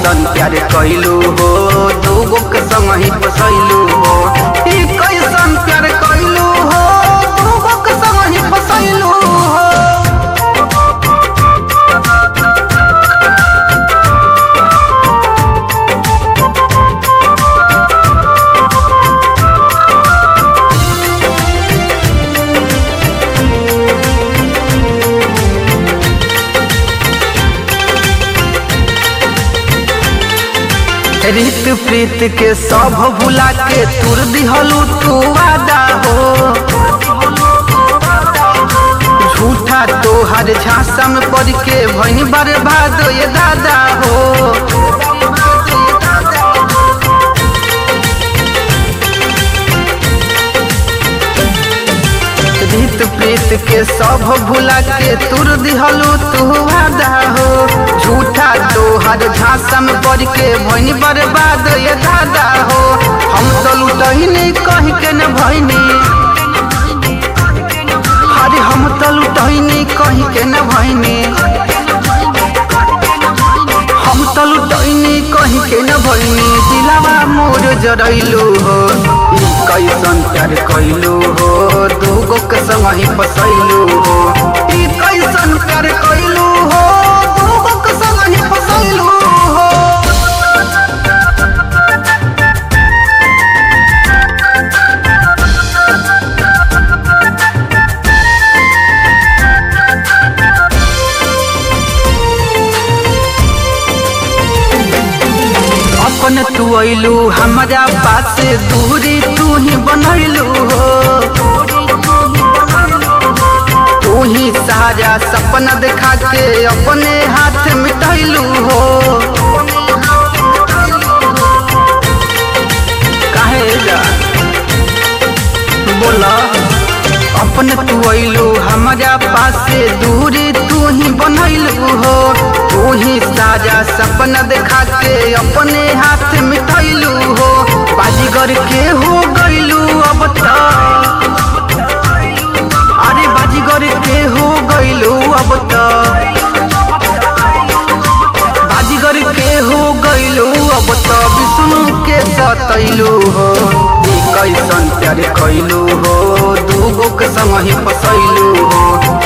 कैसन प्यार कैलू हो दूगो के संग ही फसैलू हो ई कैसन प्यार कैलू हो दूगो के संग ही फसैलू हो रीत प्रीत के सब भुला के तुर दिहलू तू वादा हो झूठा तोहर झांसा में पड़ के भैनी बर्बाद ये दादा हो रीत प्रीत के सब भुला के तुर दिहलू तू वादा हो झूठा तोहर झांसा में पड़ के भैनी बर्बाद ये दादा हो हम तो लुटही नहीं कह के न भैनी अरे हम तो लुटही नहीं कह के न भैनी हम तो लुटही नहीं कह के न भैनी दिलावा मोर जरैलू हो ई कैसन प्यार कैलू हो दूगो के संग ही फसैलू हो ई कैसन प्यार कैलू हो दूगो के संग ही फसैलू हो अपन तू अइलू हमारा पास से दूरी तू ही बनैलू हो तू ही सारा सपना देखा के अपने हाथ मिटैलू हो काहे जा बोला अपन तू अइलू हमारा पास से दूरी तू ही बनैलू हो तू ही साजा सपना देखा के अपने हाथ मिटैलू हो बाजीगर के हो गइलू अब तो अरे बाजीगर के हो गइलू अब तो बाजीगर के हो गइलू अब तो विष्णु के सतैलू हो ई कैसन प्यार कैलू हो दूगो के संग ही फसैलू हो